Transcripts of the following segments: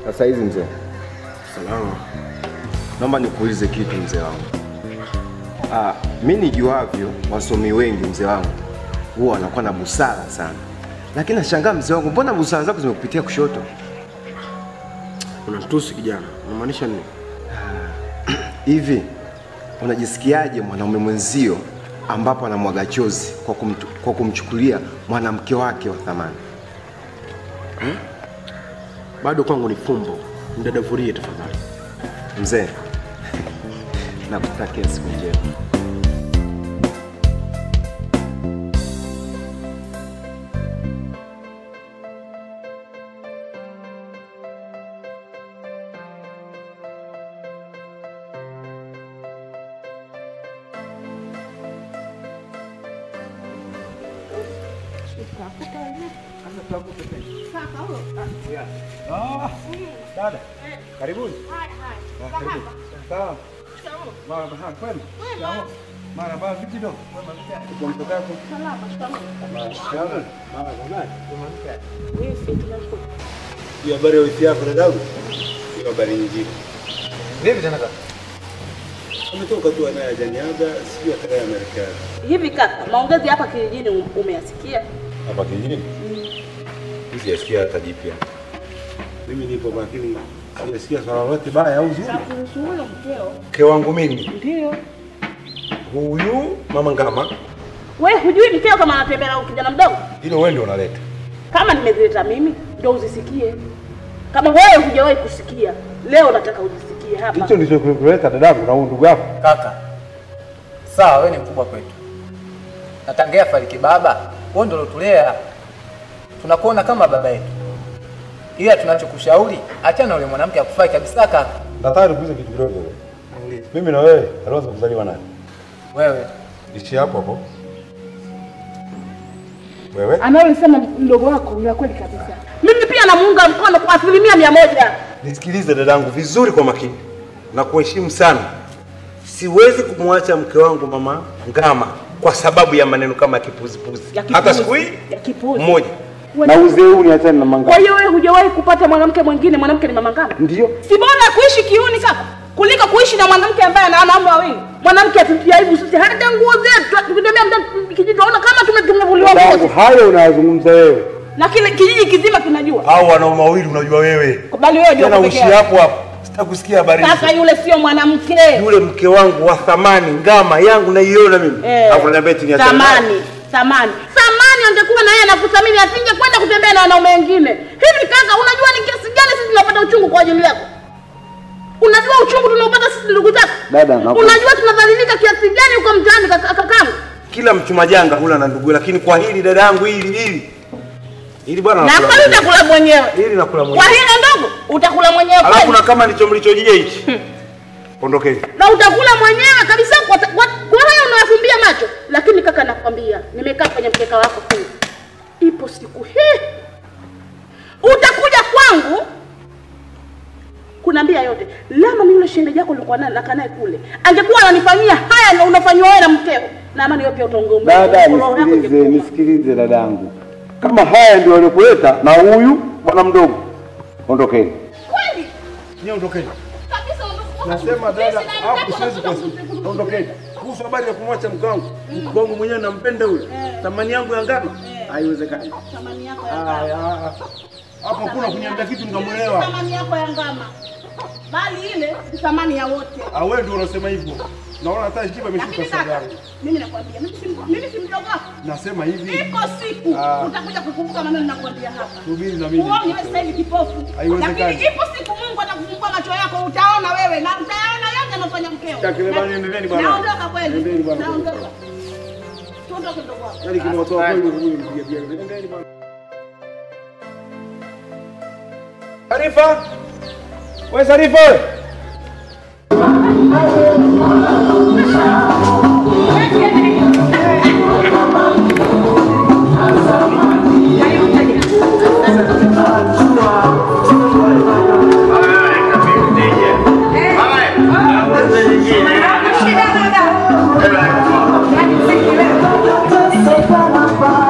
Sasa hizi mzee, Salama. naomba nikuulize kitu mzee wangu. Ah, mi nijuavyo wasomi wengi mzee wangu huwa wanakuwa na busara sana, lakini nashangaa mzee wangu, mbona busara zako zimekupitia kushoto? Unatusi kijana. Unamaanisha nini? Hivi unajisikiaje mwanaume mwenzio ambapo anamwaga chozi kwa, kumtu, kwa kumchukulia mwanamke wake wa thamani? Bado kwangu ni fumbo. Mdadavurie tafadhali. Mzee, nakutakia siku njema. Dada, karibuni. Sawa. Marhaba, kwema. Sawa. Marhaba, vipi dogo? Kwa mtoka yako? Salama. Marhaba. Hiyo habari ya wifi yako dadangu? Hiyo habari nyingine. Vipi tena kaka? Ametoka tu naye janiaga, sijui atakaye Marekani. Hivi kaka, maongezi hapa kijijini um- umeyasikia? Hapa kijijini? Sijasikia hata jipya. Mimi nipo makini, sijasikia swala lolote baya au zuri. Kuhusu huyo mkeo. Mke wangu mimi Ndio. huyu mama Ngama, Wewe hujui mkeo kama anatembea na kijana mdogo? hilo wewe ndio unaleta. Kama nimezileta mimi, ndio uzisikie. Kama wewe hujawahi kusikia, leo nataka uzisikie hapa. Hicho ndicho kuleta dadangu na huyu ndugu yako. Kaka, sawa, wewe ni mkubwa kwetu, na tangia fariki baba, wewe ndio ulotulea, tunakuona kama baba yetu, ila tunachokushauri achana na yule mwanamke akufai kabisa. Kaka Nataka nikuulize kitu kidogo. Mimi na wewe aliweza kuzaliwa nani? wewe Ishi hapo hapo. Wewe? Anayosema mdogo wako ni kweli kabisa. Mimi pia namuunga mkono kwa asilimia mia moja. Nisikilize dadangu vizuri kwa makini na kuheshimu sana. Siwezi kumwacha mke wangu mama Ngama kwa sababu ya maneno kama ya kipuzipuzi. Ya kipuzi. Hata siku hii Ya kipuzi. mmoja. Wewe- Na uzee huu niachane na Kwa mangama. hiyo wewe hujawahi kupata mwanamke mwingine, mwanamke ni mama ngama? Ndio. Si bora kuishi kiuni kaka kuliko kuishi na mwanamke ambaye ana wanaume wawili. Mwanamke atutia aibu sisi, hata nguo zetu tukitembea mtaani kijiji tunaona kama tume- tumevuliwa Dadangu nguo. hayo unayozungumza wewe Na kile kijiji kizima kinajua. au wanaume wawili unajua wewe. Bali wewe ndio Tena uko uishi peke yako. hapo hapo. Sitakusikia habari hizo. Kaka yule sio mwanamke. Yule mke wangu wa thamani Ngama yangu naiona mimi. Eh, Hapo niambia eti niachane naye. Thamani, thamani. Thamani angekuwa na yeye anakuthamini asingekwenda kutembea na wanaume wengine. Hivi kaka, unajua ni kiasi gani sisi tunapata uchungu kwa ajili yako? Unajua uchungu tunaopata sisi ndugu zako? Dada, naku- Unajua tunadhalilika kiasi gani huko mtaani kaka- kakangu? Kila mchuma janga hula na ndugu, lakini kwa hili dada yangu hili hili hili bwana Na nakula kwani mwenyewe. utakula mwenyewe. hili nakula Kwa mwenyewe. hilo ndogo utakula mwenyewe Alafu kweli. na kama ndicho mlichojia hichi. Ondokeni. Na utakula mwenyewe kabisa kwa kwa kwa haya unayafumbia macho. Lakini kaka nakwambia, nimekaa kwenye mkeka wako huu. Ipo siku hii utakuja kwangu kunaambia yote. Lama mimi yule shemeji yako nilikuwa naye nakaa naye kule. Angekuwa ananifanyia haya na unafanywa wewe na mkeo. Na amani wewe pia utaongea. Dada, nisikilize, nisikilize dadangu, kama haya ndio waliokuleta na huyu bwana mdogo, ondokeni. Kweli? Nyie ondokeni. Kabisa ondoka. Nasema dada, Sisi na hapo mkeo siwezi tutakuja kwa ondokeni. Kuhusu habari ya kumwacha mke wangu. Mke wangu mwenyewe nampenda yule. Thamani yangu ya ngano. Haiwezekani. Thamani yako ya Ah, ngama. ah, ah. Hapo kuna kuniambia kitu nikamuelewa. Thamani yako ya ngama. Bali ile ni thamani ya wote. Ah, wewe ndio unasema hivyo. Naona hata heshima imeshuka Lakini sasa kaka, yangu. mimi nakwambia, mimi si mimi si mdogo wako. Nasema hivi. Iko siku Ah. utakuja kukumbuka maneno ninakwambia hapa. Subiri na mimi. Uone wewe sasa hivi kipofu. Haiwezekani. Lakini ipo siku Mungu atakufungua macho yako utaona wewe na utayaona yote anafanya mkeo. Takribani Na- endeleeni bwana. Naondoka kweli. Endeleeni bwana. Naondoka. Tuondoke ndugu wangu. Yaani kimewatoa kweli huyu mpiga bia. Endeleeni bwana. Arifa! Wewe Arifa wewe.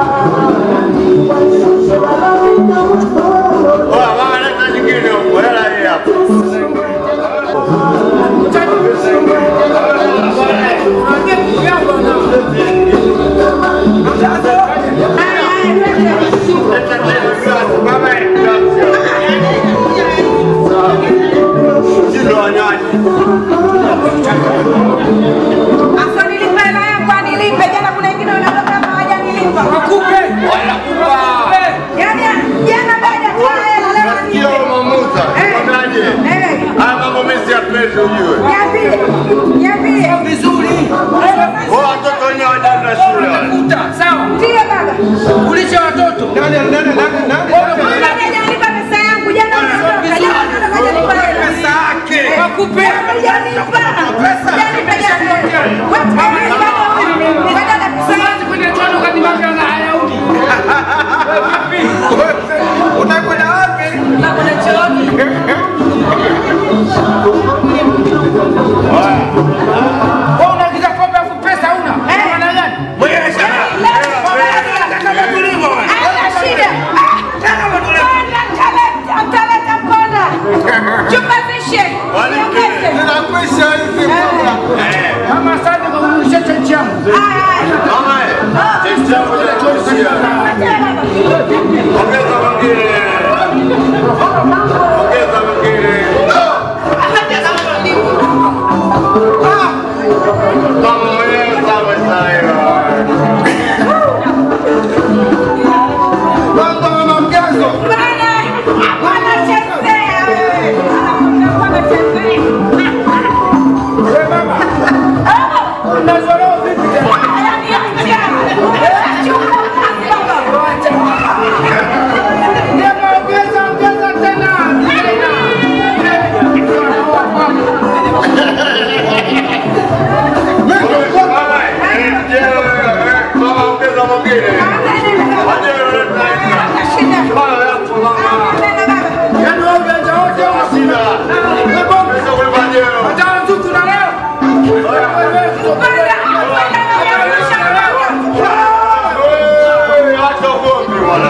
Oya, mama leta nyingine huko. Hela ujue. Niambie. Niambie. Vizuri. Wao watoto wenyewe hawajaenda shule wale. Kuta, sawa. Ndio baba. Kulisha watoto. Nani nani nani nani? Mbona hajanipa pesa yangu? Jana unatoka, jana unatoka, hajanipa hela. Pesa yake. Wakupe. Hajanipa. Hajanipa jana. Watu wamenipa huyu. Baada ya pesa yangu. Kwenda tano kati mambo na Hayahudi. Utakwenda wapi? Nakwenda chooni. Wewe unaagiza kombe afu pesa huna. Maana gani? Haina shida. Mponda, mtaleta, mtaleta mponda. Chupa zishe. Niongeze. Ninakwisha hizi mbona? Kama asante kwa kunisha chenchi yangu. Mama, eh, testi yako inachoishia. Ongeza mwingine. Ongeza mwingine. Kama mwenyewe sawa sawa. Mambo mama mgezo. Bwana, hapana chezea wewe. Hapana chezea. Wewe mama. Unazorao vipi tena? Jamaa ongeza ongeza tena. Mama, eh, je, eh, mama ongeza mwingine. Waje leta hivi. Mama yako mama. Yaani wewe ujanja wote una Sina. Pesa kulipa jeo. hata nzuku na leo. Wewe kutoka Wewe, acha ugomvi bwana.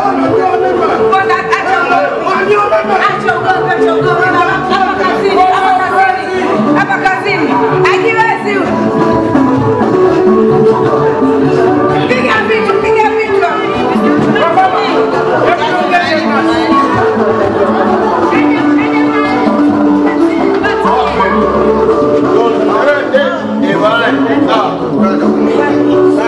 Hapa kazini ajiwezi huyu. Piga vitu, piga vitu. Eh, bwana. Sawa.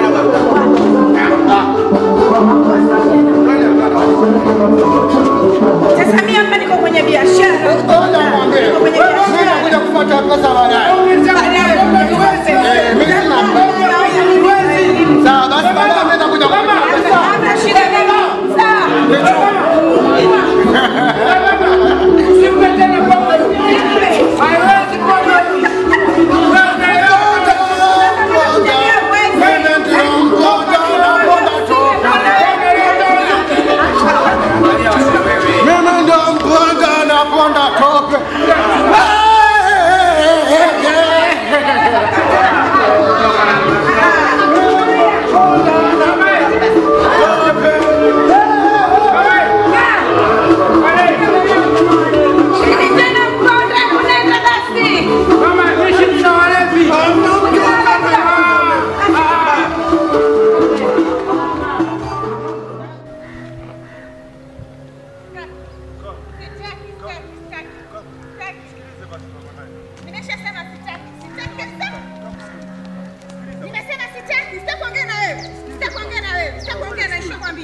Sasa mimi hapa niko kwenye biashara. Niko kwenye biashara. Kuja kupata pesa baadaye. Sawa basi baadaye mimi nakuja kupata pesa. Hamna shida mimi. Sawa. Usimpe tena pombe. Haiwezi pombe. Wewe unaelewa. Mimi ndio mponda na ponda toka. Mimi ndio mponda na ponda toka. Ili tena mkonde kunaenda basi. Mama, ishi mna walevi. Nimeshasema sitaki, sitaki kabisa. Nimesema sitaki, sitaki kuongea na wewe. Sitaki kuongea na wewe. Sitaki kuongea na Isha mwambie.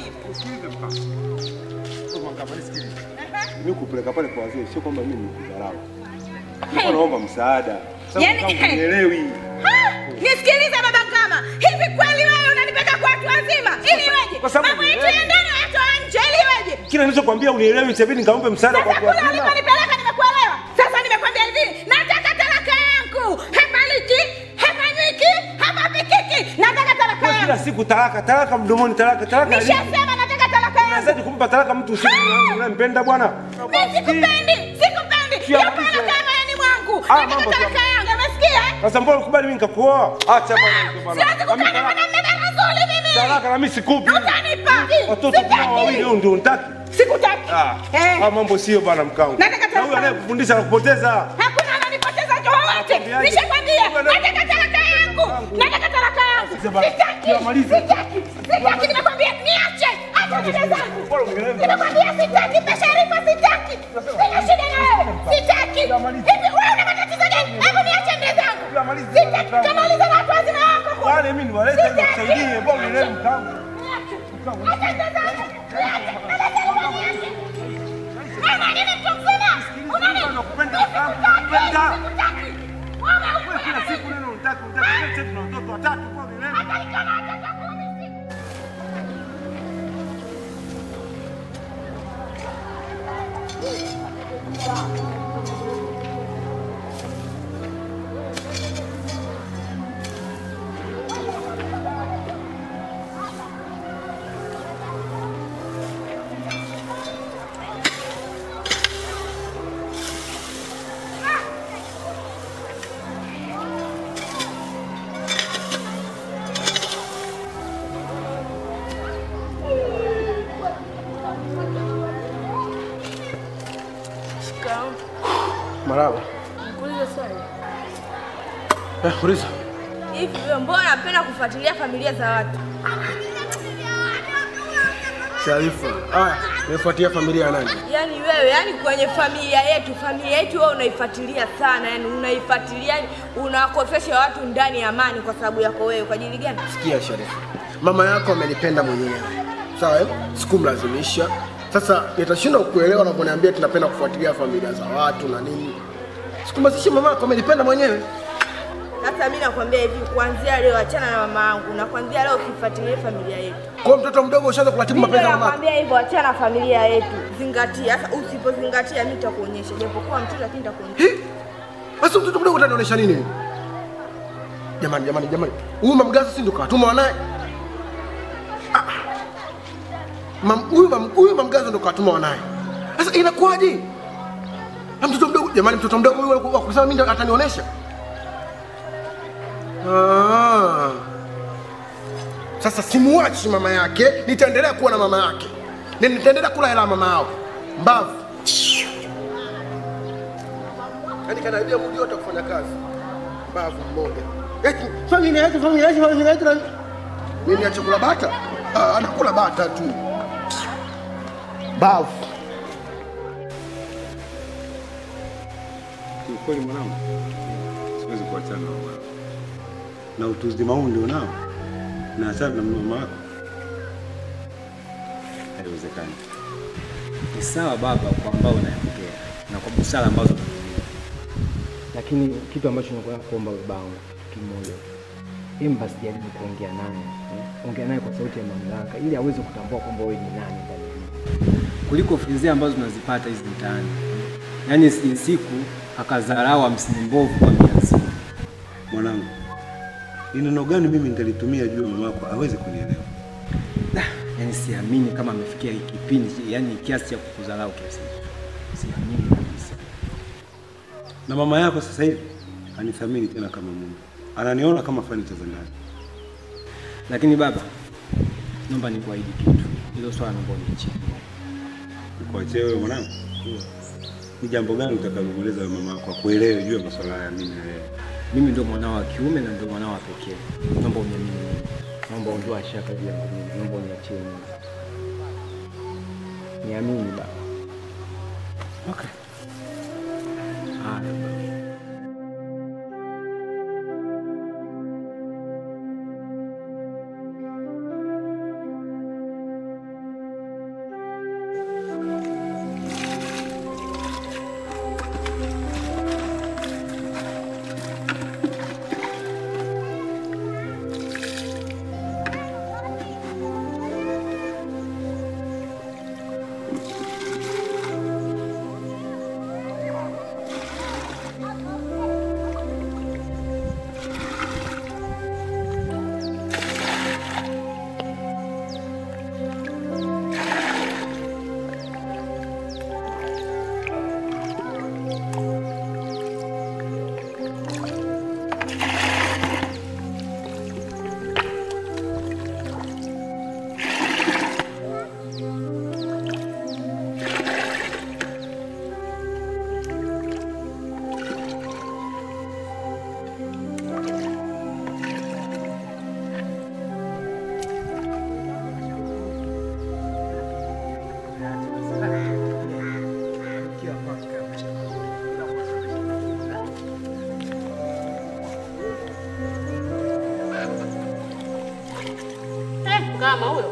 Mimi kupeleka pale kwa wazee sio kwamba mimi nikudharau. Nilikuwa naomba msaada. Sababu Yaani, kama unielewi. Ha! Nisikilize baba Ngama. Hivi kweli wewe unanipeleka kwa watu wazima ili iweje? Kwa sababu Mambo yetu ya unielewi. ndani hayatoa nje ili iweje? Kila nilichokwambia unielewi, itabidi nikampe msaada kwa Sasa watu kule wazima. uliponipeleka nimekuelewa. Sasa nimekwambia hivi, nataka talaka yangu. Hepaliki, hepanywiki, hapapikiki. Nataka talaka Kwa yangu. kila siku talaka, talaka mdomoni, talaka, talaka. lini? Nishasema nataka talaka yangu. Unawezaje kumpa talaka mtu usiku unampenda bwana? Mimi sikupendi, sikupendi. Kia Hiyo mwisho. talaka moyoni mwangu. Ah, Nataka mambo talaka yangu. Umesikia? eh? Sasa mbona ukubali mimi nikakuoa? Acha bwana hizo bwana. Siwezi Na mimi kukaa na talaka- mwanamume barazuli mimi. Talaka na mimi sikupi. Utanipa. Watoto tunao wawili Sitaki. huyo ndio unataki. Sikutaki. Ah. Eh. Ah, mambo sio bwana mkangu. Nataka Na huyo talaka. anayekufundisha anakupoteza. Hakuna ananipoteza mtu wowote. Nakwambiaje? Nishakwambia, Wewe ndio- nataka talaka yangu. Nataka talaka yangu. Sasa bana, Sitaki. tuyamalize. Sitaki. Sitaki nimekwambia niache. Acha nenda zangu. Bora unielewe. Nimekwambia sitaki Basharifa sitaki. Sina shida na wewe. Sitaki. Hivi wewe una matatizo gani? Hebu niache nenda zangu. Tuyamalize. Sitaki. Kamaliza na watu wazima wako. kule. Wale mimi niwalete ili Sitaki. nikusaidie. Bora unielewe mkangu. Niache. Acha nenda zangu. Niache. Nenda zangu, niache. Wewe nini mtu mzima? Una Mimi nakupenda sana, nakupenda. Wewe kila siku neno unataka unataka sisi tuna watoto watatu kwa milele. Maraba. Nikuulize swali. Eh, uliza. Hivi wewe mbona unapenda kufuatilia familia za watu? Sharifa. Haya, nimefuatia familia ya nani? Yaani wewe, yani kwenye familia yetu, familia yetu wewe unaifuatilia sana, yani unaifuatilia, yani unawakosesha watu ndani ya amani kwa sababu yako wewe. Kwa ajili gani? Sikia Sharifa. Mama yako amenipenda mwenyewe. Sawa? eh? Sikumlazimisha. Sasa nitashindwa kukuelewa unaponiambia tunapenda kufuatilia familia za watu na nini. Sikumlazimisha mama yako amenipenda mwenyewe. Sasa mimi nakwambia hivi, kuanzia leo achana na mama yangu, na kuanzia leo usifuatilie familia yetu. Kwa mtoto mdogo ushaanza kuratibu Mimi mapenzi ya mama yako. nakwambia hivyo, achana na familia yetu, zingatia. Sasa usipozingatia, mimi nitakuonyesha, japokuwa mtoto, lakini nitakuonyesha. Sasa mtoto mdogo utanionyesha nini? Jamani, jamani, jamani. Huyu mamgazi si ndo katuma wanaye? Ah. Mam, huyu mam, huyu mamgazi ndo katuma wanaye. Sasa inakuwaje? Na mtoto mdogo, jamani, mtoto mdogo huyu wa kusema mimi ndo atanionyesha? Ah. Sasa simuachi mama yake, nitaendelea kuwa na mama yake. Na nitaendelea kula hela ya mama yao. Mbavu. Yaani kanaibia mudi yote kufanya kazi. Mbavu mmoja. Eti familia yetu, familia yetu, familia yetu. na- Mimi niache kula bata? Ah, anakula bata tu. Mbavu. Kiukweli mwanangu, siwezi kuachana na mama yako. na utu uzima huu ndio nao, na achana na mama yako, haiwezekani. Ni sawa baba kwa ambao unayaongea na kwa busara ambazo unatumia, lakini kitu ambacho nakuwa kuomba babangu kitu kimoja tu. Hebu basi jaribu kuongea naye, eh, ongea naye kwa sauti ya mamlaka, ili aweze kutambua kwamba wewe ni nani ndani ya nyumba. kuliko fedha ambazo tunazipata hizi mtaani. Yaani si siku akadharau hamsini mbovu kwa mia nzima. Mwanangu, ni neno gani mimi nitalitumia juu ya mama yako aweze kunielewa? Yaani siamini kama amefikia hiki kipindi, yaani kiasi cha kukudharau kiasi hicho. Siamini kabisa. Na mama yako sasa hivi hanithamini tena kama mume, ananiona kama fanicha za ndani. Lakini baba, naomba nikuahidi kitu, hilo swala naomba uniachie. Nikuachie wewe mwanangu? Ni jambo gani utakalomweleza wewe mama yako akuelewe juu ya masuala haya mimi na wewe? Mimi ndio mwanao wa kiume na ndio mwanao wa pekee. Naomba uniamini mimi. Naomba ondoa shaka juu yangu mimi. Naomba uniachie mimi. Niamini baba. Okay. Haya baba. Eh, kama huyo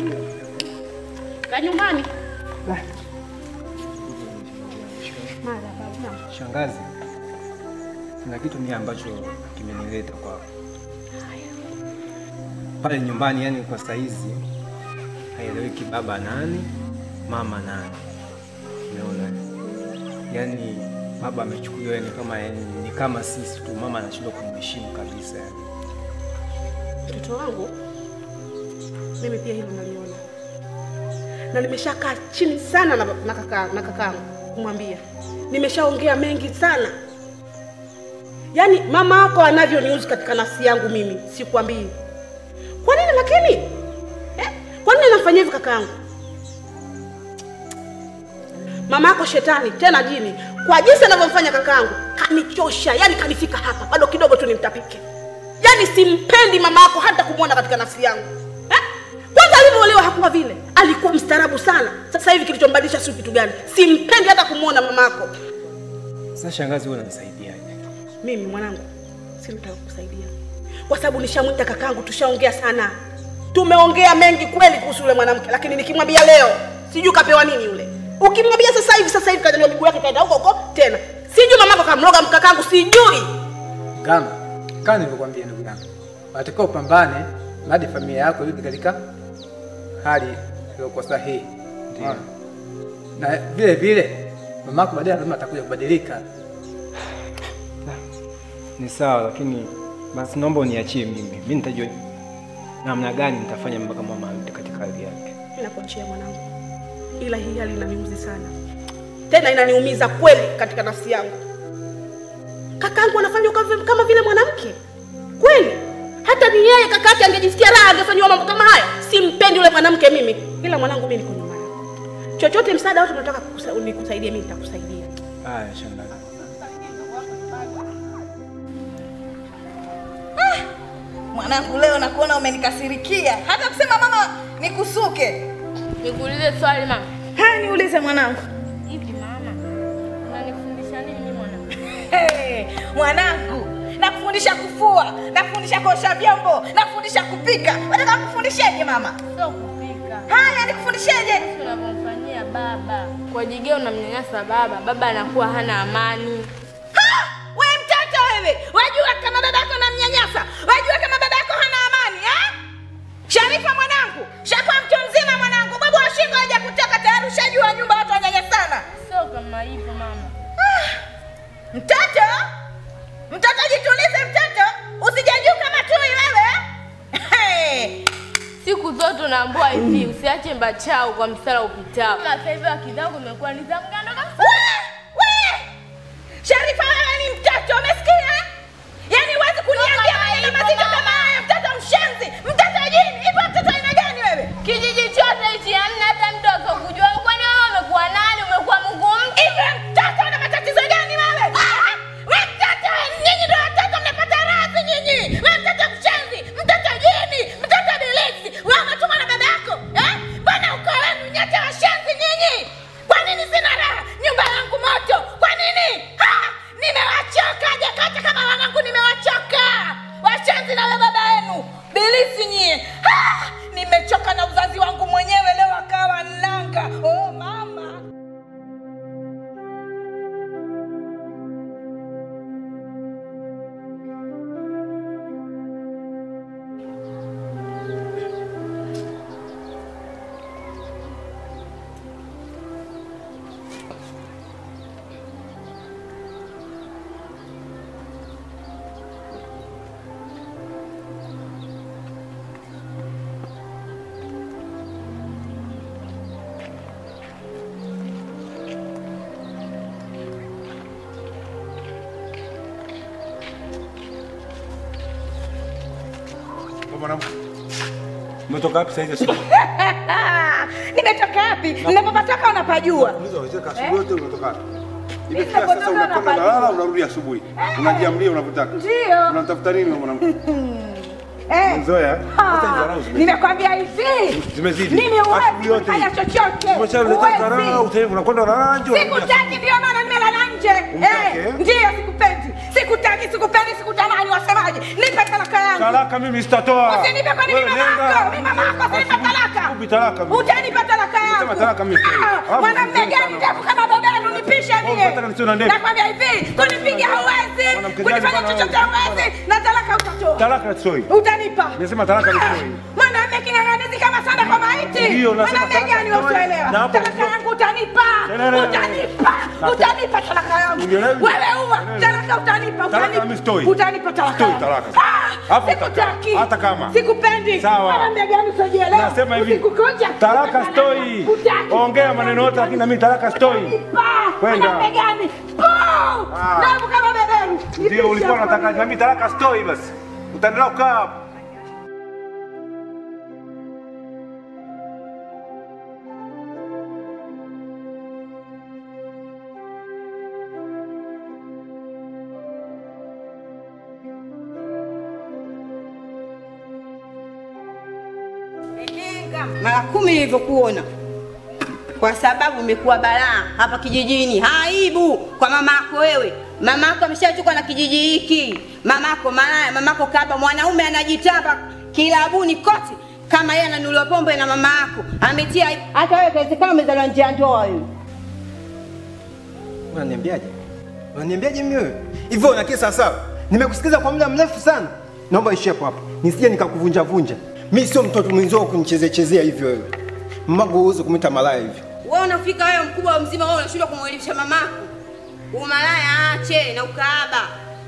ka nyumbani. Mara Shangazi, kuna kitu mimi ambacho kimenileta kwako pale nyumbani, yani kwa saizi haieleweki baba nani mama nani. Umeona, yani baba amechukuliwa yani kama yani, ni kama sisi tu, mama anashindwa kumheshimu kabisa yani. Mtoto wangu mimi pia hilo naliona, na nimeshakaa chini sana na, na kaka na kakaangu kumwambia, nimeshaongea mengi sana. Yaani mama yako anavyoniuzi katika nafsi yangu mimi, sikwambii. Kwa nini lakini eh? Kwa nini anafanyia hivi kakaangu? Mama yako shetani tena jini, kwa jinsi anavyomfanya kakaangu kanichosha, yani kanifika hapa, bado kidogo tu nimtapike. Yaani simpendi mama yako hata kumwona katika nafsi yangu eh? Kwanza alivyoolewa hakuwa vile, alikuwa mstaarabu sana. Sasa hivi kilichombadilisha sio kitu gani? Simpendi hata kumwona mama yako. Sasa shangazi, wewe unanisaidiaje? Mimi mwanangu, sinataka kukusaidia kwa sababu nishamwita kakangu, tushaongea sana, tumeongea mengi kweli kuhusu yule mwanamke, lakini nikimwambia leo sijui kapewa nini yule. Ukimwambia sasa hivi, sasa hivi kanyanyua miguu yake kaenda huko huko tena, sijui mamako kamloga mkakangu, sijui Kama kama nilivyokuambia ndugu yangu, unatakiwa upambane hadi familia yako irudi katika hali iliyokuwa sahihi. Unaona? Na vile vile mamako baadaye lazima atakuja kubadilika. Ni sawa, lakini basi naomba uniachie mimi. Mimi nitajua namna gani nitafanya mpaka mama arudi katika hali yake. Ninakuachia mwanangu, ila hii hali inaniuzi sana, tena inaniumiza kweli katika nafsi yangu. Kakangu anafanywa kama- kama vile mwanamke kweli. Hata ni yeye kaka yake angejisikia raha, angefanyiwa mambo kama haya. Simpendi yule mwanamke mimi, ila mwanangu, mimi niko nyuma yako. Chochote msaada wote unataka kukusa- nikusaidie, mimi nitakusaidia. Haya shangazi. Mwanangu, leo nakuona umenikasirikia, hata kusema mama nikusuke. Nikuulize swali mama. Haya, niulize mwanangu. Hivi mama, unanifundisha nini mimi mwanangu? Hey, mwanangu, nakufundisha kufua, nakufundisha kuosha vyombo, nakufundisha kupika. Unataka kufundisheje mama? Sio kupika. Haya, nikufundisheje? Jinsi unavyomfanyia baba. Kwa jigea unamnyanyasa baba, baba anakuwa hana amani. Ha! We mtoto wewe, wajua kama dadako namnyanyasa, wajua kama dadako hana amani eh? Sharifa mwanangu, shakuwa mtu mzima mwanangu, babu wa shingo haja kutoka tayari, ushajua nyumba watu wanyanyasana. Sio kama hivyo mama. Mtoto, mtoto jitulize, mtoto usijajuu kama tui wewe. Hey! Siku zote unaambiwa hivi, usiache mbachao kwa msala upitao. Sasa hivi akili zangu imekuwa ni za mgando kabisa. We! We! Sharifa wewe ni mtoto, umesikia? Yaani huwezi kuniambia maneno mazito kama haya, mtoto mshenzi, mtoto jini. Hivyo mtoto aina gani wewe? Kijiji chote hichi hamna hata mtu akakujua. Kwani wewe umekuwa nani? Umekuwa Mungu mtu? Hivyo mtoto ana matatizo gani wewe? Ah! We mtoto, nyinyi ndio watoto mnapata radhi nyinyi. We mtoto mshenzi, mtoto jini, mtoto bilisi. Wewe umetumwa na baba yako? Eh? Mbona uko wenu nyote washenzi nyinyi? Kwa nini sina raha? Nyumba yangu moto. Kwa nini? Ha! Nimewachoka jakata kama wanangu nimewachoka. Washenzi na wewe baba yenu. Bilisi nyie. Ha! Nimechoka na uzazi wangu mwenyewe leo akawa nanga. Oh mama. Mwanamke. Umetoka wapi sasa hivi asubuhi? Nimetoka wapi? Ninapopatoka unapajua. Unaweza kucheka asubuhi yote umetoka wapi? Mimi Imefika sasa napotoka unakwenda napajua. unalala unarudi asubuhi. Unajiamlia unavyotaka. Ndio. Unatafuta nini wewe mwanamke? Eh. Mzoea? Hata hizo dharau zimezidi. Nimekwambia hivi. Zimezidi. Mimi Asubuhi huwezi yote kufanya hii. chochote. Umeshaleta Huwezi. dharau, sasa hivi unakwenda unalala nje. unarudi Sikutaki ndio maana nimelala nje. Umtaki, Eh, eh? Ndio sikupenda. Sikutaki, sikupendi, sikutamani wasemaje? Nipe talaka yangu. Talaka mimi sitatoa. Usinipe kwa nini Wewe mama nenda. yako? Mimi mama yako usinipe talaka. Upi talaka mimi? Utanipa talaka yangu. Unasema talaka mimi sitoi. Ah, Alafu Mwanamume vizuri gani sana. ndefu kama babenu nipishe mimi? Wewe unataka nisiwe na ndevu? Nakwambia hivi, kunipiga huwezi, Mwanamke kunifanya gani chochote bwana? huwezi, na talaka utatoa. Talaka soi. Utanipa. Nimesema talaka ni soi. Mwanamume king'ang'anizi kama sana kwa maiti. Ndio, nasema Mwanamume talaka gani ni soi. usioelewa? Na hapo Talaka ndio- yangu utanipa. Telele. Utanipa. Na- Utanipa talaka yangu. Unielewi? Wewe uwa, Telele. talaka utanipa. Talaka utanipa. mimi sitoi. Utanipa talaka. Sitoi yangu. talaka. Ah, Hapo Sikutaki. hata kama. Sikupendi. Sawa. Mwanamume gani usiojielewa? Nasema hivi. Usikukunja. Talaka stoi. Utaki. Ongea maneno yote lakini na mimi talaka stoi. Kwenda. Mwanamume gani? Puu! Damu kama beberu. Ndio ulikuwa unataka na mimi talaka stoi basi. Utaendelea kukaa hapo. mara kumi nilivyokuona, kwa sababu umekuwa balaa hapa kijijini, aibu kwa mama yako wewe. Mama yako ameshachukwa na kijiji hiki, mama yako malaya, mama yako kaba, mwanaume anajitamba kilabuni kote kama yeye ananuliwa pombe na mama yako ametia aibu. Hata wewe kawezekana umezaliwa nje ya ndoa wewe. Unaniambiaje? Unaniambiaje mimi wewe? Hivyo unakia sawa sawa? Nimekusikiza kwa muda mrefu sana. Naomba ishie hapo hapo. Nisije nikakuvunja vunja. Mimi sio mtoto mwenzio kunichezea chezea hivyo wewe. Mmago uweze kumita malaya hivyo. Wewe unafika wewe mkubwa mzima, wewe unashindwa kumwelimisha mamako. Umalaya ache na ukaaba.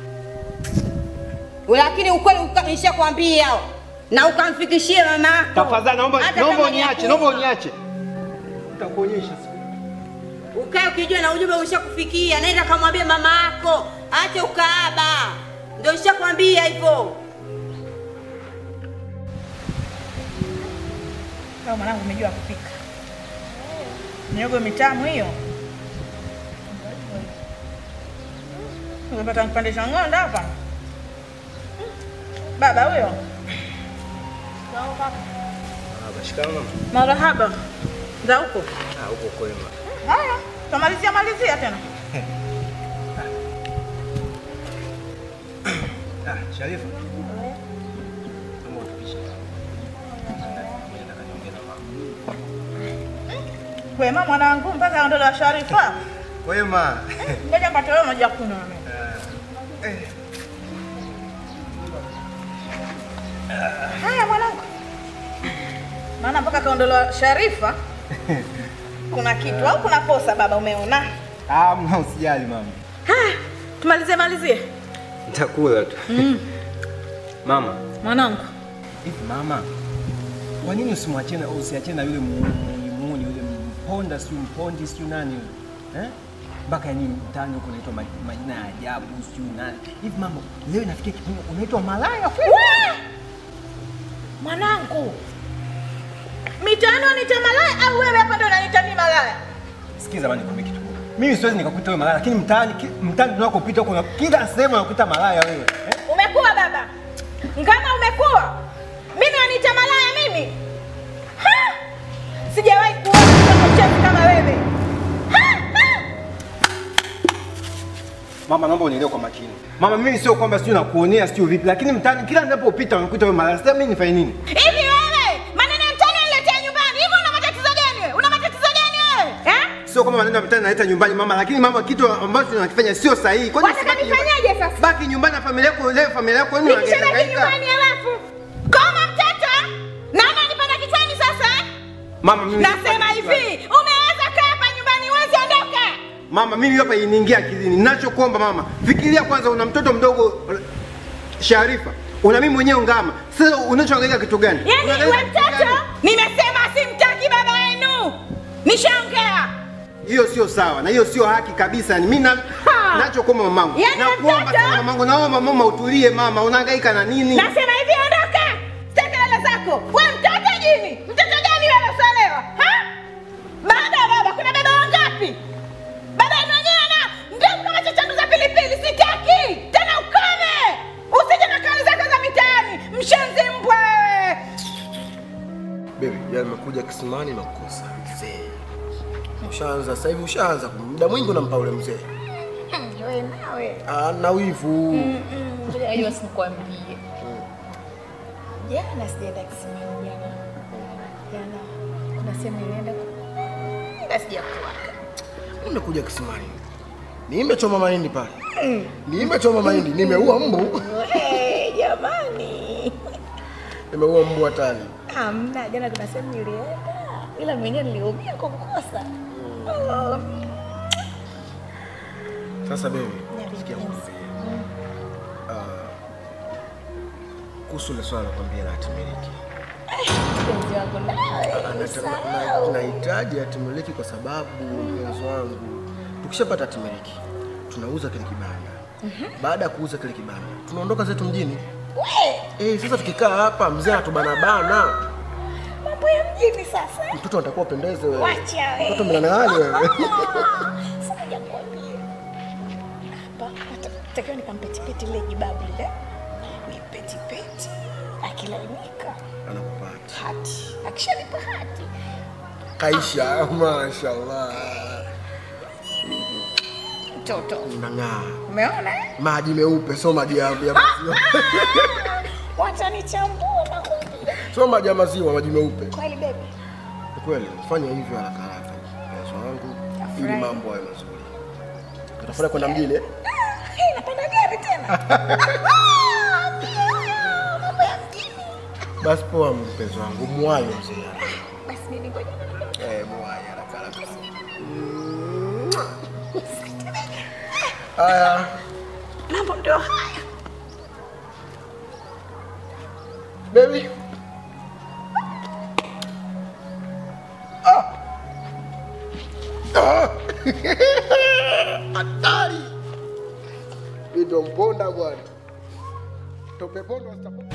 Lakini ukweli uka- nishakwambia na ukamfikishie mamako. Tafadhali naomba Hata naomba kama ni uniache, ya naomba kufa. uniache. Nitakuonyesha siku. Ukae ukijua na ujumbe ushakufikia, nenda kamwambie mama yako ache ukaaba. Ndio nishakwambia hivyo. Kama mwanangu umejua kupika. Miogo mitamu hiyo. Umepata kipande cha ng'onda hapa. Baba huyo. Shikamoo. Marahaba. Za huko. Ah, huko kwema. Haya, tamalizia malizia tena. Ah, Sharifa. Naomba utupishe. Nataka niongee na mama. Wema mwanangu mpaka aondolewa Sharifa. Kwema. Ngoja mpatolee maji ya kunywa. Haya mwanangu. Maana mpaka kaondolewa Sharifa kuna kitu au kuna kosa baba umeona? Ah, mna usijali mama. Haya, tumalizie malizie. Nitakula tu. Mm. Mama, Mwanangu. hivi mama, kwa nini usimwachie na usiachie na yule muuni muuni yule mponda sio mpondi sio nani yule? Eh? Mpaka yani mtaani huko unaitwa ma- majina ya ajabu sio nani. Hivi mama, leo inafikia kipindi unaitwa malaya kweli? Wee! Mwanangu. Mitaani wanita malaya au wewe hapa ndo unaniita mimi malaya? Sikiza bwana nikwambie kitu. moja. Mimi siwezi nikakuita wewe malaya, lakini mtaani ki- mtaani tunakopita huko na kila sehemu unakuita malaya wewe. Eh? Umekuwa baba. Kama umekuwa. Mimi wanita malaya mimi. Ha! Sijawahi kuona mtoto mchafu kama wewe. Mama, naomba unielewe kwa makini. Mama, mimi sio kwamba sio nakuonea sio vipi, lakini mtaani kila ninapopita unakuita wewe malaya. Sasa mimi nifanye nini? Hivi wewe, maneno ya mtaani uniletea nyumbani. Hivi una matatizo gani wewe? Una matatizo gani wewe? Eh? Sio kama maneno ya mtaani naleta nyumbani mama, lakini mama, kitu ambacho unakifanya sio sahihi. Kwani Wataka usibaki nyumbani? nifanyaje sasa? Baki nyumbani na familia yako, leo familia yako wenu Nikishabaki wanahangaika. nyumbani alafu kama mtoto nani anipanda kichwani sasa? eh? Mama, mimi Nasema hivi, umeweza kaa hapa nyumbani uwezi ondoka. Mama, mimi hapa iniingia akilini. Ninachokuomba mama, fikiria kwanza, una mtoto mdogo Sharifa, una mimi mwenyewe ngama. Sasa unachoangalia kitu gani? Yaani Unaangalia wewe kitu gani? mtoto, nimesema simtaki baba yenu. Nishaongea. Hiyo sio sawa na hiyo sio haki kabisa. Ni mimi na nachokuomba mamangu. Yaani Nakuomba mtoto- sana mamangu, naomba mama utulie mama, unahangaika na nini? Nasema hivi ondoka. Sitaki kelele zako. Wewe mtoto jini. Mtoto gani wewe usioelewa? Ha? Baada ya baba kuna baba wangapi? Baba yenu wenyewe ana ndevu kama chachandu za pilipili. Sitaki. Tena ukome. Usije na kauli zako za mitaani. Mshenzi mbwa wewe. Baby, jana nimekuja kisimani na kukosa mzee. Ushaanza sasa hivi ushaanza muda mwingi unampa ule mzee. Wewe nawe. Ah, na wivu. Ngoja sinikwambie. Jana sijaenda kisimani jana. Jana kuna sehemu nilienda ila sijakuaga. Umekuja kisimani. Nimechoma mahindi pale. Nimechoma mahindi, nimeua mbu. Eh, jamani. Nimeua mbu hatari. Hamna, jana kuna sehemu nilienda ila mwenyewe niliumia kwa kukosa. Oh. Sasa baby, sikia nikwambie. Ah, Kuhusu ile swala nakwambia la hatimiliki. Mpenzi wangu nawe. Anata- na- na- Nahitaji hatimiliki kwa sababu mpenzi wangu, tukishapata hatimiliki tunauza kile kibanda. Baada ya kuuza kile kibanda tunaondoka zetu mjini. Eh, sasa tukikaa hapa mzee atubanabana, Mambo ya mjini sasa. mtoto atakuwa upendeze wewe. Wacha wewe. Mtoto mlanali wewe. Sasa jakwambia. Hapa natakiwa nikampetipeti ile jibabu lile. Nipetipeti. Akilainika Anakupata. hati. Akishanipa hati. Kaisha, mashallah. Mtoto. Unang'aa. Umeona? eh? Maji meupe, sio maji ya ya maziwa. Watanichambua nakwambia. Sio maji ya maziwa, maji meupe. Kweli baby. Ni kweli, fanya hivyo haraka haraka. Mpenzi wangu, ili Nafurahi. mambo yawe mazuri. Utafurahi kwenda mjini? eh? Hey, napanda gari tena. Mambo ya mjini. Basi poa mpenzi wangu, muwayo mzee. Basi mimi ngoja. Eh, muwayo haraka haraka. Haya, Mambo ndio haya. baby. Ah. Ah. Hatari. Mimi ndo mponda bwana. Tope pondo sitapondo.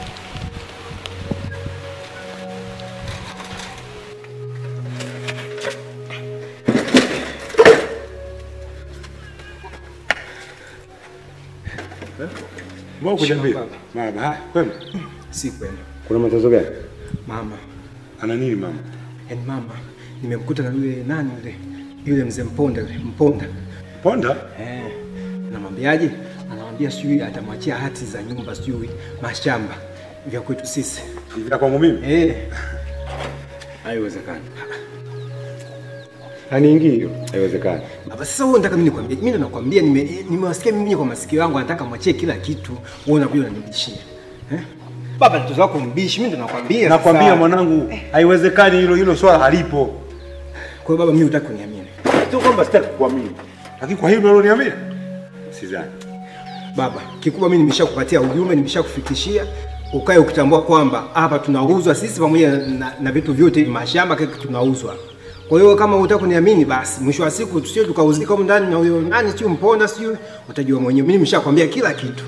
Mbona kuja mbio? Mama, haya, kwema? Si kwema. Kuna matatizo gani? Mama, Ana nini mama? yaani mama, nimemkuta na yule nani yule yule mzee Mponda yule Mponda. Ponda? Eh, namwambiaje? Anamwambia sijui atamwachia hati za nyumba sijui mashamba vya kwetu sisi. Vya kwangu mimi? Eh. Haiwezekani. Haniingii hiyo. Haiwezekani. Baba sasa wewe unataka mimi nikwambie? Mimi ndo nakwambia nime nimewasikia mimi kwa masikio yangu anataka mwachie kila kitu. Wewe unakuja unanibishia. Eh? Baba mtoto wako mbishi, mimi ndo nakwambia. Nakwambia sasa. mwanangu, haiwezekani hilo hilo swala halipo. Kwa hiyo baba mimi hutaki kuniamini. Sio kwamba sitaki kuamini. Lakini kwa hilo unaloniambia? Sidhani. Baba, kikubwa mimi nimeshakupatia ujumbe, nimeshakufikishia ukae ukitambua kwamba hapa tunauzwa sisi pamoja na, na vitu vyote mashamba kile kitu tunauzwa. Kwa hiyo kama hutaki kuniamini basi mwisho wa siku tusije tukauzika huko ndani na huyo nani sio mponda sio utajua mwenyewe. Mimi nimeshakwambia kila kitu.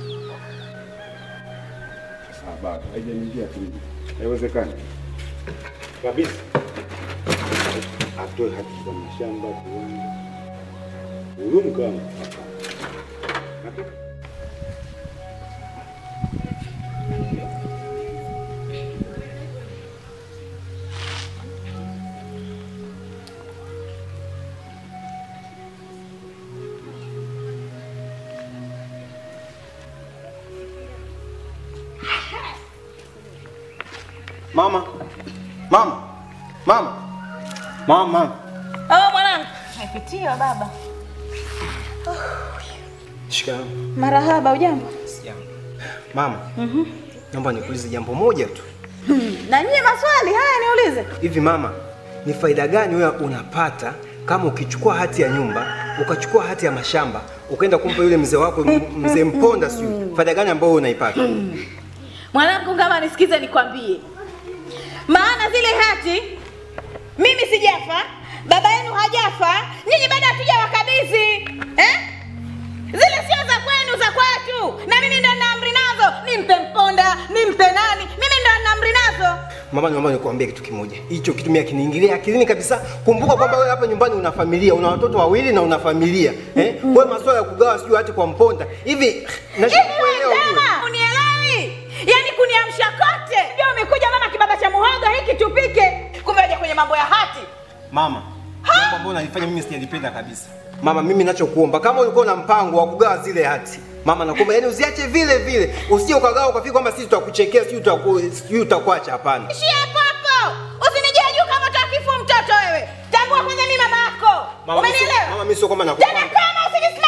Ah, bado haijaniingia akilini. Haiwezekani. Kabisa. Atoe hati za mashamba, viwanja. Huyu mkama. Mama, mama, mama, mama. Oh, mwanangu. Napitia baba. Shikamoo. Marahaba, ujambo? Sijambo. Mama, naomba nikuulize jambo moja tu. Na nyie maswali haya niulize. Hivi mama, ni faida gani wewe unapata kama ukichukua hati ya nyumba, ukachukua hati ya mashamba, ukaenda kumpa yule mzee wako m- mzee Mponda sijui. Faida gani ambayo unaipata? Mwanangu, kama nisikize nikwambie, maana zile hati mimi sijafa, baba yenu hajafa, nyinyi bado hatujawakabidhi eh? Zile sio za kwenu, za kwetu, na mimi ndo nina amri nazo. Nimpe Mponda, nimpe nani, mimi ndo nina amri nazo. Mama, naomba nikuambie kitu kimoja. Hicho kitu mimi akiniingilia akilini kabisa. Kumbuka kwamba wewe hapa nyumbani una familia, una watoto wawili na una familia. Eh? Wewe masuala ya kugawa sijui hati kwa Mponda. Hivi nashindwa kuelewa ujue. Sema, unielewi? Yaani kuniamsha kote. Ndio umekuja mama kibaba cha muhogo hiki tupike. Kumbe aje kwenye mambo ya hati. Mama, jambo ambalo unalifanya mimi sijalipenda kabisa. Mama, mimi ninachokuomba kama ulikuwa na mpango wa kugawa zile hati, mama nakuomba yani usiache vile vile, usije ukagawa ukafika kwamba sisi tutakuchekea, sijui tutaku sijui tutakuacha. Hapana. Ishia hapo hapo. Usinijie juu kama utakifu mtoto wewe. Tambua kwanza mimi mama yako. Mama, mimi sio- Umenielewa? Mama, mimi sio kwamba Tena nakuomba. kama usinisikia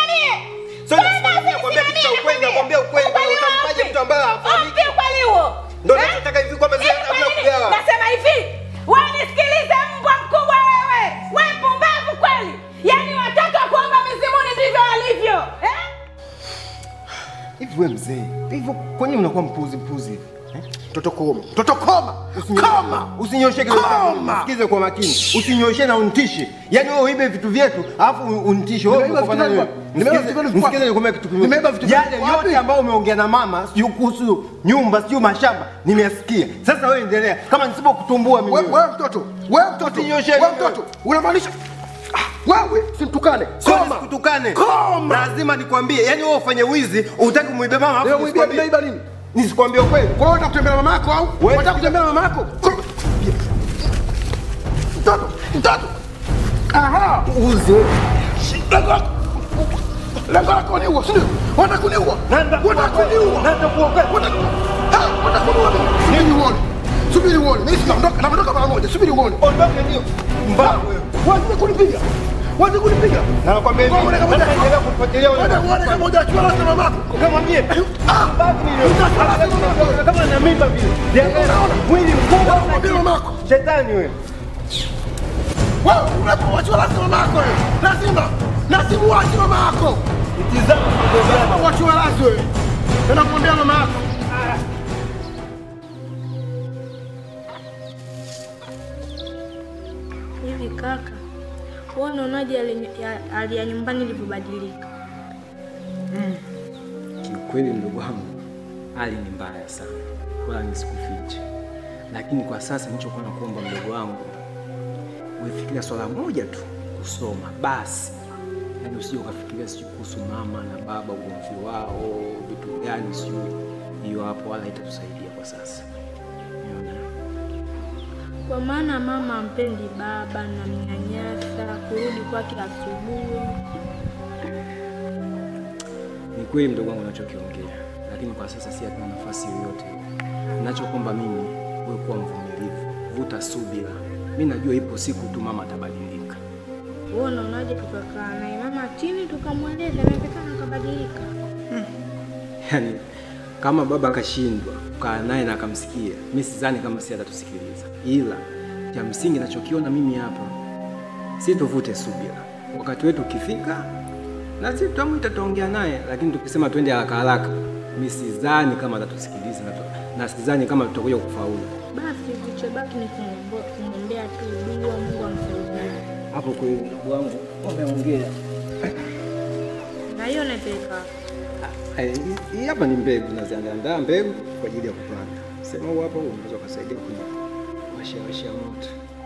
ambayo hafahamiki. Ongea ukweli huo. Ndio Eh? nachotaka hivi kwamba Hivi sasa kwa hakuna nini? kugawa. Nasema hivi, wewe nisikilize mbwa mkubwa wewe. Wewe pumbavu kweli. Yaani watoto wa kuomba mizimuni ndivyo walivyo. Eh? Hivi wewe mzee, hivyo kwa nini unakuwa mpuzi mpuzi hivi? Mtoto koma. Mtoto koma. Koma. Usinyoshe kile Sikize kwa makini. Usinyoshe na unitishe. Yaani wewe uibe vitu vyetu, alafu unitishe. Wewe Nimeiba uko vitu nani? vyangu. Nimeiba vitu Msikize, vyangu msikize nikwambie kitu kimoja. Nimeiba vitu vyangu Yale wapi? yote ambayo umeongea na mama, sijui kuhusu nyumba, sijui mashamba, nimesikia. Sasa wewe endelea. Kama nisipokutumbua mimi. Wewe wewe mtoto. Wewe mtoto. Usinyoshe Wewe mimi. mtoto. Unamaanisha Ah, wewe simtukane. Koma. Kutukane. Koma. Lazima nikwambie, yaani wewe ufanye wizi, utaki muibe mama Leo alafu mwibia nisikwambie. nimeiba nini? Nisikwambie ukweli. Kwa hiyo unataka kutembea na mama yako au? Unataka kutembea na mama yako? Koma. Mtoto, mtoto. Aha. Uzi. Lengo lako. Lengo lako ni huo, si ndio? Wanataka kuniua. Wanataka kuniua. Nenda kuokoa. Wanataka Ah, wanataka kuniua mimi. Subiri uone. Subiri uone. Mimi sitaondoka, naondoka mara moja. Subiri uone. Ondoke ndio. Mbavu wewe. Wazi kunipiga. Wazi kunipiga. Na nakwambia hivi. Wewe kama Sasa endelea kufuatilia wewe. Wewe uone kama hujachua rasta mamako. Kamwambie. Ah, Mbavu ni wewe. Kama na mimba vile. Unaona? Mwili mkubwa. Mwambie mamako. Shetani wewe. Wewe unapowachua rasta mamako wewe. Lazima. Lazima uache mama yako. Itizama Lazima uache rasta wewe. Tena kumwambia mama yako. Hivi kaka, wewe unaonaje hali ya- hali ya nyumbani ilivyobadilika? Kiukweli mdogo wangu, hali ni mbaya sana, wala nisikufiche. Lakini kwa sasa nilichokuwa nakuomba mdogo wangu, uifikiria swala moja tu, kusoma basi. Yaani usije ukafikiria sijui kuhusu mama na baba, ugomvi wao, vitu gani sijui. Hiyo hapo wala itatusaidia kwa sasa. Unaona? Kwa maana mama ampendi baba na mnyanyasa, kurudi kwake asubuhi. Ni kweli mdogo wangu unachokiongea, lakini kwa sasa si hatuna nafasi yoyote. Ninachokomba mimi, wewe kuwa mvumilivu, vuta subira. Mi najua ipo siku tu mama atabadilika. Wewe unaonaje tukakaa naye mama chini tukamweleza, inawezekana akabadilika. Yaani kama baba akashindwa kukaa naye na akamsikia, mi sidhani kama si atatusikiliza, ila cha msingi nachokiona mimi hapa, si tuvute subira. Wakati wetu ukifika, na sisi tutamwita, tutaongea naye, lakini tukisema twende haraka haraka, mi sidhani kama atatusikiliza na, tu- na sidhani kama tutakuja kufaulu. Basi kilichobaki ni kumwombe- kumwombea tu dua, Mungu amsaidie. Hapo kweli ndugu wangu umeongea. Na hiyo naipeleka Eh, hii- Hii hapa ni mbegu, naziandaa mbegu kwa ajili ya kupanda. Sema huu hapa unaweza ukasaidia kwenye washia washia moto.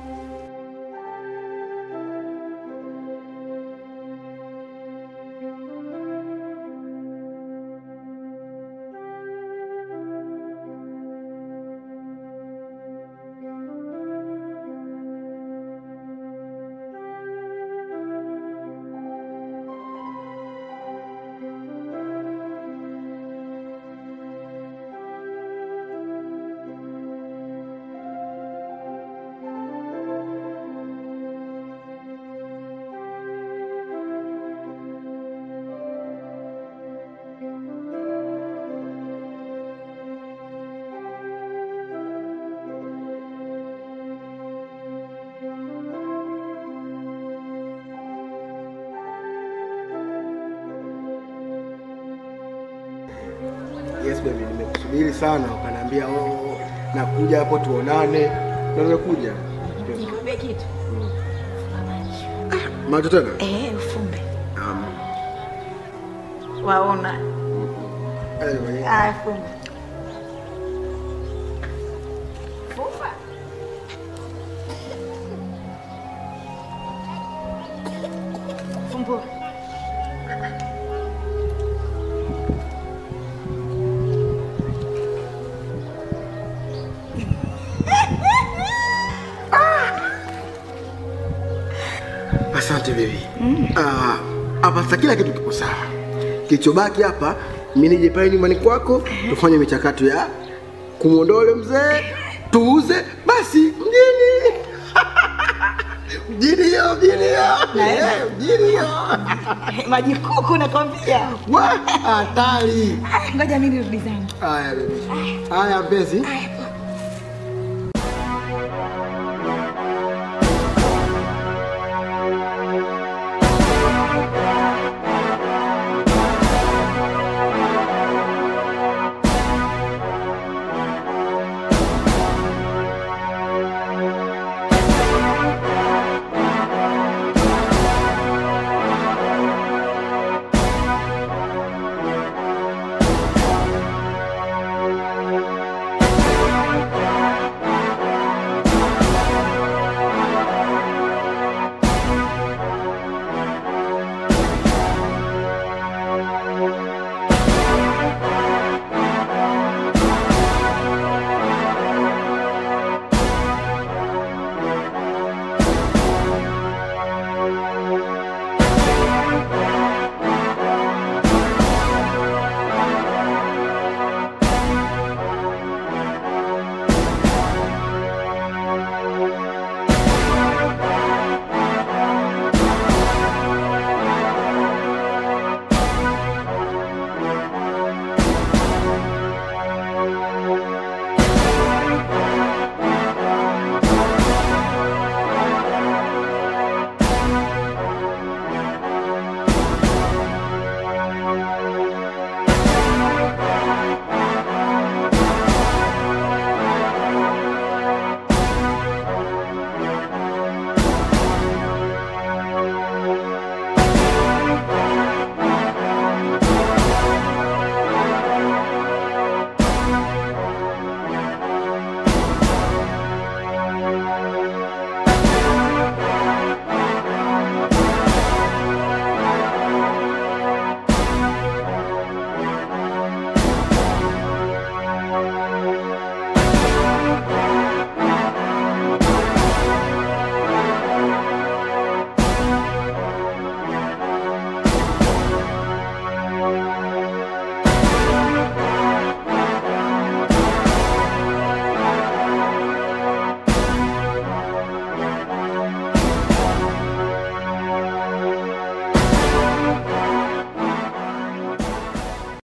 Yes baby, nimekusubiri sana, ukaniambia oh, nakuja hapo tuonane, na nimekuja. Nikwambie kitu. Macho tena? Eh, ufumbe. Um, Waona. anyway, Ah, fumbe. Fumba. Fumbua. asante baby. Ah, hapa sasa kila kitu kiko sawa. Kilichobaki hapa mimi nije pale nyumbani kwako tufanye michakato ya kumwondoa yule mzee tuuze basi mjini. Mjini hiyo, mjini hiyo. Naenda. Eh, Mjini hiyo. Maji kuku nakwambia. Wa, hatari. Ngoja mimi nirudi zangu. Haya, baby. Haya, mpenzi. Haya, poa.